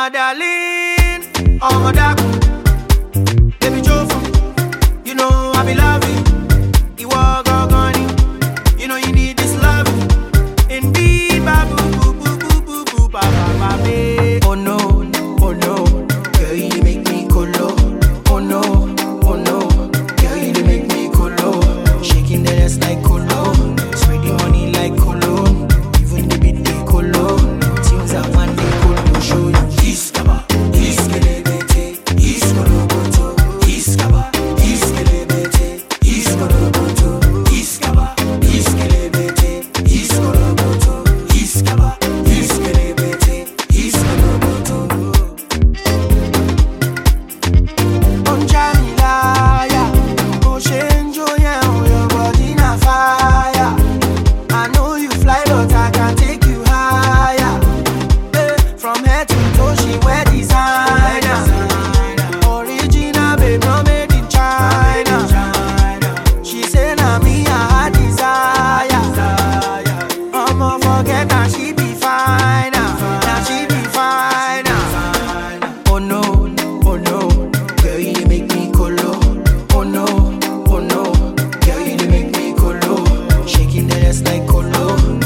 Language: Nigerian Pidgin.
my darling, oh my dark, baby Jofu, you know I be loving. You walk on you know you need this love. Indeed, babu, boo, boo, boo, boo, boo, ba, ba, ba, babe. Oh no, oh no, girl you dey make me colo. Oh no, oh no, girl you dey make me colo. Shaking the ass like colo, spreading money like colo. Even the beat dey colo. Things I want dey colo show you. Iskaba, iskelebete, iskoloboto. Iskaba, iskelebete, iskoloboto. Iskaba, iskelebete, iskoloboto. Iskaba, iskelebete, iskoloboto. Onjamilaya, Oshenjo, yeah, your body na fire. I know you fly, but I can take you higher. Eh, From head to toe, she wear designer. Original, babe, no made in China. She say na me I her desire. I'ma forget that she be fine. Now she be fine. Oh no, oh no, girl you dey make me colo. Oh no, oh no, girl you dey make me colo. Shaking the ass like colo.